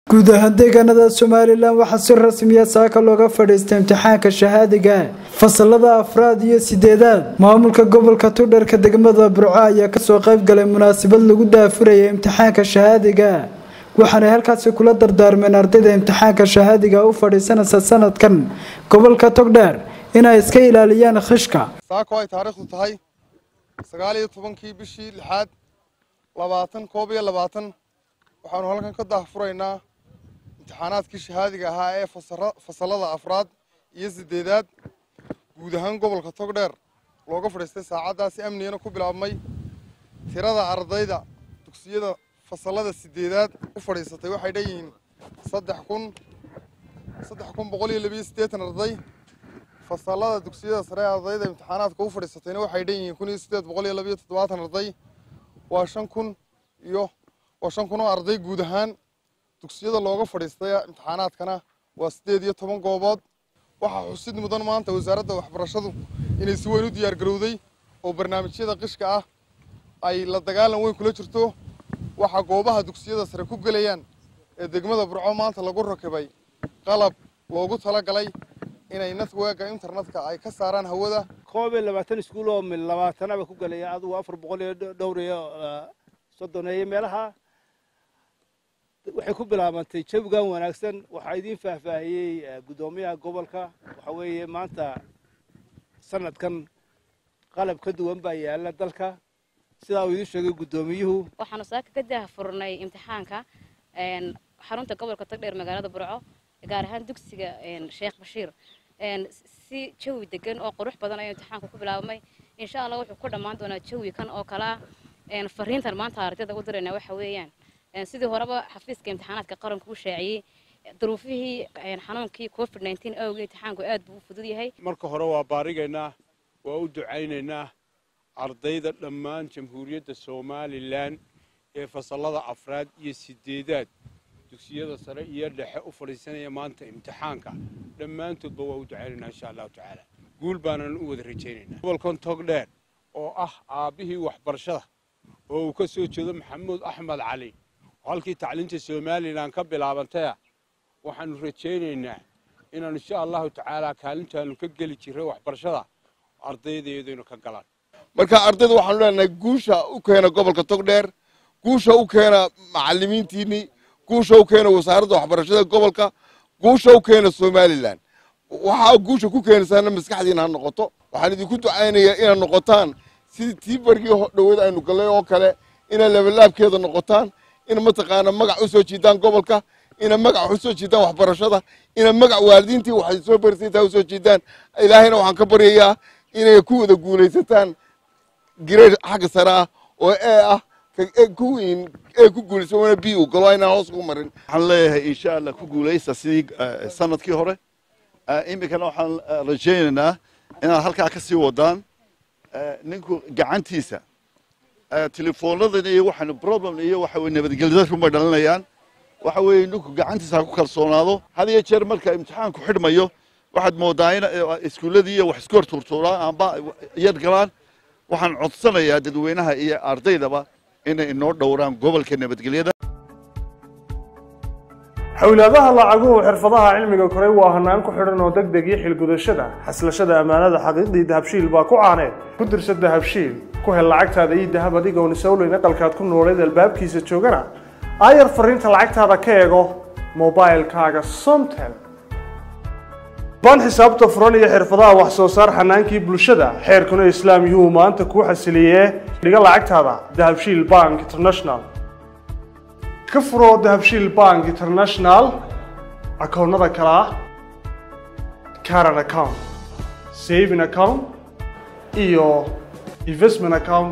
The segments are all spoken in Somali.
guud ahaan deegaanada somalilan waxaa si rasmiya saaka looga fadhiistay imtixaanka shahaadiga fasalada afraad iyo sideedaad maamulka gobolka tudharka degmada burco ayaa kasoo qayb galay munaasabad lagu daafurayay imtixaanka shahaadiga waxaanay halkaasi kula dardaarmeen ardayda imtixaanka shahaadiga u fadhiisanaysa sanadkan gobolka togdheer inay iska ilaaliyaan khishka saako ay taariikhdu tahay sagaal iyo tobankii bishii lixaad labaatan koob iyo labaatan waxaanu halkan ka daahfuraynaa imtixaanaadkii shahaadiga ahaa ee fasalada afraad iyo sideedaad guud ahaan gobolka togdheer looga fadhiistay saacaddaasi amnigana ku bilaabmay tirada ardayda dugsiyada fasalada sideedaad u fadhiisatay waxay dhanyihiin saddex kun saddex kun boqol iyo labiyo siddeetan arday fasalada dugsiyada sare ee ardayda imtixaanaadka u fadhiisatayna waxay dhan yihiin kun iyo siddeed boqol iyo labiyo toddobaatan arday waa shan kun iyo waa shan kun oo arday guud ahaan dugsiyada looga fadhiistay imtixaanaadkana waa siddeed iyo toban goobood waxaa xusid mudan maanta wasaaradda waxbarashadu inay si weyn u diyaargarowday oo barnaamijyada qishka ah ay la dagaalan weyn kula jirto waxaa goobaha dugsiyada sare ku gelayaan ee degmada burco maanta lagu rakibay qalab loogu talagalay inay networka internetka ay ka saaraan hawada koob iyo labaatan iskuul oo mil labaatanaba ku gelaya adugu afar boqol iyo dhowr iyo soddoneeye meelaha waxay ku bilaabantay jawigan wanaagsan waxaa idiin faahfaahiyey guddoomiyaha gobolka waxa weeye maanta sanadkan qalab ka duwan baa yaala dalka sidaa uu idiin sheegay guddoomiyuhu waxaanu saaka ka daahfurnay imtixaanka xarunta gobolka togdheer magaalada burco gaar ahaan dugsiga sheekh bashiir si jawi degan oo qurux badan ayuu imtixaanku ku bilaabmay insha allah wuxuu ku dhammaan doonaa jawi kan oo kale ah fariintan maanta ardayda u dirayna waxa weeyaan sidii horeba xafiiska imtixaanaadka qaranku u shaaciyey duruufihii xanuunkii covid nteen awgii imtixaanku aad buu u fudud yahay marka hore waa baarigaynaa waa u ducaynaynaa ardayda dhammaan jamhuuriyadda somalilan ee fasallada afraad iyo sideedaad dugsiyada sare iyo dhexe u fadhiisanaya maanta imtixaanka dhammaantoodba waa u ducaynaynaa insha allahu tacaala guul baanan u wada rajaynaynaa gobolkan togdheer oo ah aabbihii waxbarashada oo uu ka soo jeedo maxamuud axmed cali oo halkii tacliinta somalilan ka bilaabantaya waxaanu rajaynaynaa inaanu insha allahu tacaala kaalintaanu ka geli jirray waxbarashada ardaydeedaynu ka galaan marka ardayda waxaanu leenahay guusha u keena gobolka togdheer guusha u keena macalimiintiinii guusha u keena wasaaradda waxbarashada gobolka guusha u keena somalilan waxaa guusha ku keenaysaana maskaxdiina ha noqoto waxaan idinku ducaynayaa inaad noqotaan sidii tii bargii dhowada aynu gallay oo kale inaad labalaabkeeda noqotaan ina mataqaana magac u soo jiidaan gobolka ina magac u soo jiidaan waxbarashada ina magac waalidiintii waxay soo barisaytaa u soo jiidaan ilaahayna waxaan ka baryayaa inay ku wada guulaysataan gireer xagga sare ah oo ee ah kuwiin ee ku guulaysa wana bi u galo inaan hoos ugu marin waxaan leeyahay insha allah ku guulaysta sidii sanadkii hore iminkana waxaan rajaynaynaa inaad halkaa ka sii wadaan ninku gacantiisa telefoonadana iyo waxaanu problem iyo waxa weye nabadgelyada rumay dhalinayaan waxa weeye ninku gacantiisa ha ku kalsoonaado had iyo jeer marka imtixaanku xidhmayo waxaad moodaa in iskuulladii iyo wax isku hor tuurtuuraan amba yar galaan waxaan codsanayaa dadweynaha iyo ardaydaba inay inoo dhowraan gobolka nabadgelyada xawlaadaha lacaguhu xirfadaha cilmiga koray waa hanaan ku xidhan oo deg deg iyo xilgudashada xaslashada ammaanada xaqiiqdii dahabshiil baa ku caaneed ku dirsa dahabshiil ku hel lacagtaada ii dahab adigoon isawleyn aqalkaad ku nooleed albaabkiisa joogana aayar fariinta lacagtaada ka eego mobailkaaga somtel baan xisaabta furan iyo xirfadaha wax soo saar xanaankii bulshada xeerkuna islaam yuhuu maanta kuu xasiliyee dhiga lacagtaada dahabshiil bank international ka furo dahabshiil bank international akoonnada kale ah caran account saving account iyo investment account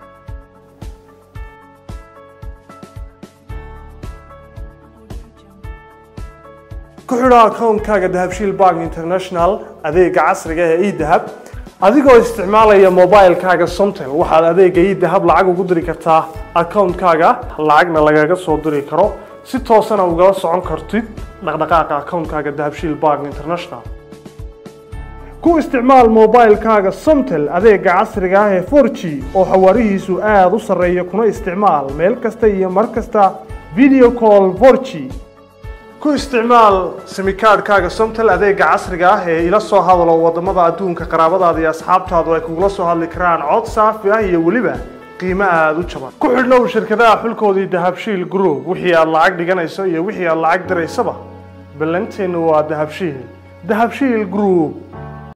ku xidho akoonkaaga dahabshiil bank international adeega casriga ee edahab adigoo isticmaalaya mobilkaaga somtel waxaad adeega edahab lacag ugu diri kartaa akoonkaaga lacagna lagaga soo diri karo si toosana ugala socon kartid dhaqdhaqaaqa akoonkaaga dahabshiil bank international ku isticmaal mobilkaaga somtel adeega casriga ah ee 4g oo xawaarihiisu aada u sarreeya kuna isticmaal meel kasta iyo mar kasta video call 4g ku isticmaal simikaadhkaaga somtel adeega casriga ah ee ila soo hadalo wadamada adduunka qaraabadaada iyo asxaabtaadu ay kugula soo hadli karaan cod saafi ah iyo weliba qiimo aada u jaban ku xidhnow shirkadaha xulkoodii dahabshiil group wixii aad lacag dhiganayso iyo wixii aad lacag diraysaba ballanteenu waa dahabshiil dahabshiil group